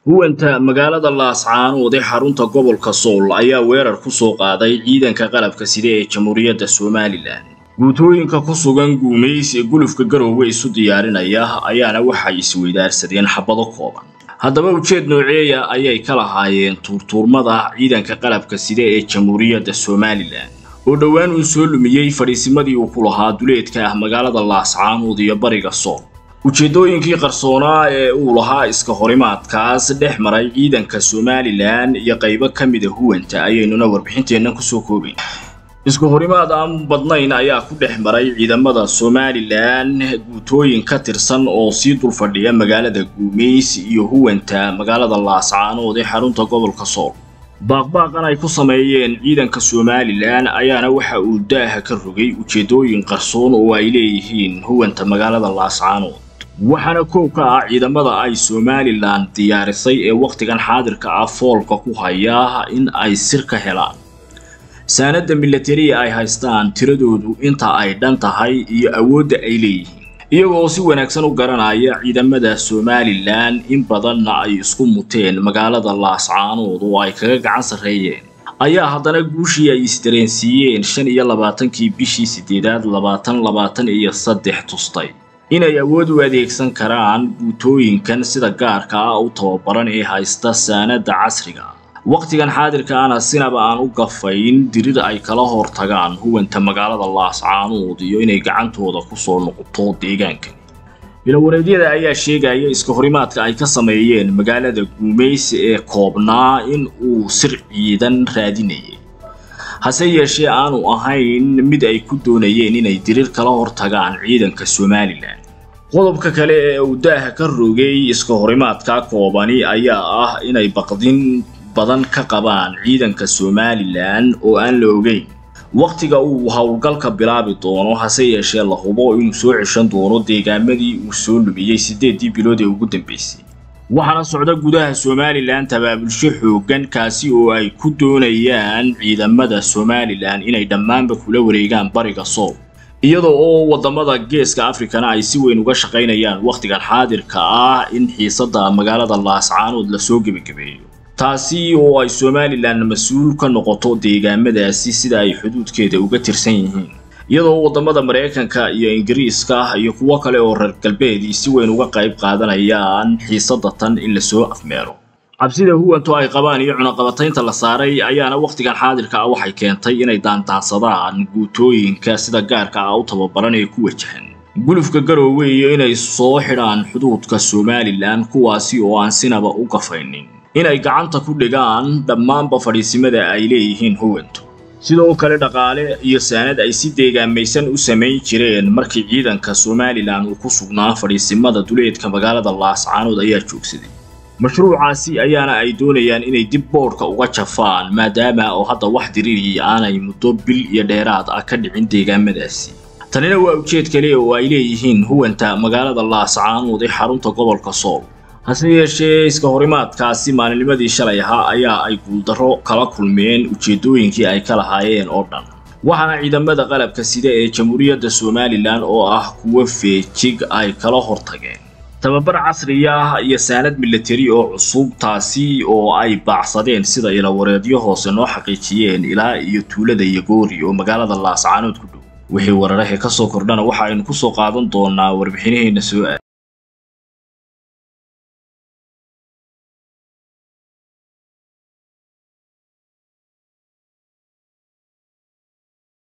huwanta magaalada laascaanood ee xarunta gobolka sool ayaa weerar ku soo qaaday ciidanka qalabka sida ee jamhuuriyadda somalilan guutooyinka ku sugan guumays ee gulufka garoowe isu diyaarinaya ayaana waxay isweydaarsadeen xabado kooban haddaba ujeed nooceeya ayay ka lahaayeen tuurtuurmada ciidanka qalabka sida ee jamhuuriyadda somalilan oo dhowaan uu soo lumiyey fadhiisimadii uu ku lahaa duleedka ah magaalada laascaanood iyo bariga sool ujeeddooyinkii qarsoonaa ee uu lahaa iska horimaadkaas dhex maray ciidanka somalilan iyo qaybo ka mida huwanta ayaynuna warbixinteennan kusoo koobayn isku horimaad aan badnayn ayaa ku dhex maray ciidamada somalilan guutooyin ka tirsan oo sii dul fadhiya magaalada guumays iyo huwanta magaalada laascaanood ee xarunta gobolka sool baaqbaaqan ay ku sameeyeen ciidanka somalilan ayaana waxa uu daaha ka rogay ujeeddooyin qarsoon oo ay leeyihiin huwanta magaalada laascaanood waxaana koow ka ah ciidamada ay somalilan diyaarisay ee wakhtigan xaadirka ah foolka ku haya in ay sir ka helaan saanadda milatariya ay haystaan tiradoodu inta ay dhan tahay iyo awoodda ay leeyihiin iyagoo si wanaagsan u garanaya ciidamada somalilan in badanna ay isku muteen magaalada laascaanood oo ay kaga gacan sarreeyeen ayaa haddana guushii ay isdareensiiyeen shan iyo labaatankii bishii siddeedaad labaatan labaatan iyo saddex tustay inay awood u adeegsan karaan guutooyinkan sida gaarka ah u tababaran ee haysta saanadda casriga wakhtigan xaadirka ana sinaba aan u gafayn dirir ay kala hor tagaan huwanta magaalada laascaanood iyo inay gacantooda ku soo noqoto deegaankan bilowareedyada ayaa sheegaya iska horimaadka ay ka sameeyeen magaalada guumays ee koobnaa in uu sir ciidan raadinayay hase yeeshee aanu ahayn mid ay ku doonayeen inay dirir kala hor tagaan ciidanka somalilan qodobka kale ee uu daaha ka rogay iska horimaadka koobani ayaa ah inay baqdin badan ka qabaan ciidanka somalilan oo aan la ogeyn wakhtiga uu howlgalka bilaabi doono hase yeeshee la hubo inuu soo ceshan doono deegaamadii uu soo lumiyey siddeeddii bilood ee ugu dambaysay waxaana socda gudaha somalilan tabaabulsho xooggan kaasi oo ay ku doonayaan ciidamada somalilan inay dhammaanba kula wareegaan bariga sool iyadoo oo waddamada geeska afrikana ay si weyn uga shaqaynayaan wakhtigan xaadirka ah in xiisadda magaalada laascaanood lasoo gebagabeeyo taasi oo ay somalilan mas-uul ka noqoto deegaamadaasi sida ay xuduudkeeda uga tirsan yihiin iyadoo waddamada maraykanka iyo ingiriiska iyo kuwo kale oo reer galbeedii si weyn uga qayb qaadanayaan xiisadda tan in lasoo afmeero cabsida huwantu ay qabaan iyo cunaqabataynta la saaray ayaana wakhtigan xaadirka ah waxay keentay inay daandaansadaan guutooyinka sida gaarka ah u tababaran ee ku wajahan gulufka garoowe iyo inay soo xidhaan xuduudka somalilan kuwaasi oo aan sinaba u gafaynin inay gacanta ku dhigaan dhammaanba fadhiisimada ay leeyihiin huwantu sidoo kale dhaqaale iyo saanad ay si deegaamaysan u samayn jireen markii ciidanka somalilan uu ku sugnaa fadhiisimada duleedka magaalada laascaanood ayaa joogsaday mashruucaasi ayaana ay doonayaan inay dib boodhka uga jafaan maadaama oo hadda wax diriiri aanay muddo bil iyo dheeraad ah ka dhicin deegaamadaasi tanina waa ujeed kale oo ay leeyihiin huwanta magaalada laascaanood ee xarunta gobolka sool hase yeeshee iska horimaadkaasi maalinnimadii shalay ahaa ayaa ay guuldarro kala kulmeen ujeeddooyinkii ay ka lahaayeen oo dhan waxaana ciidamada qalabka sida ee jamhuuriyadda somalilan oo ah kuwo feejig ay kala hortageen tababar casriya iyo saanad milatari oo cusub taasi oo ay baacsadeen sida ilawareedyo hoose noo xaqiijiyeen ilaa iyo tuulada yagoori oo magaalada laascaanood ku dhow wixii wararahe ka soo kordhana waxa aynu ku soo qaadan doonaa warbixinaheenna soo aad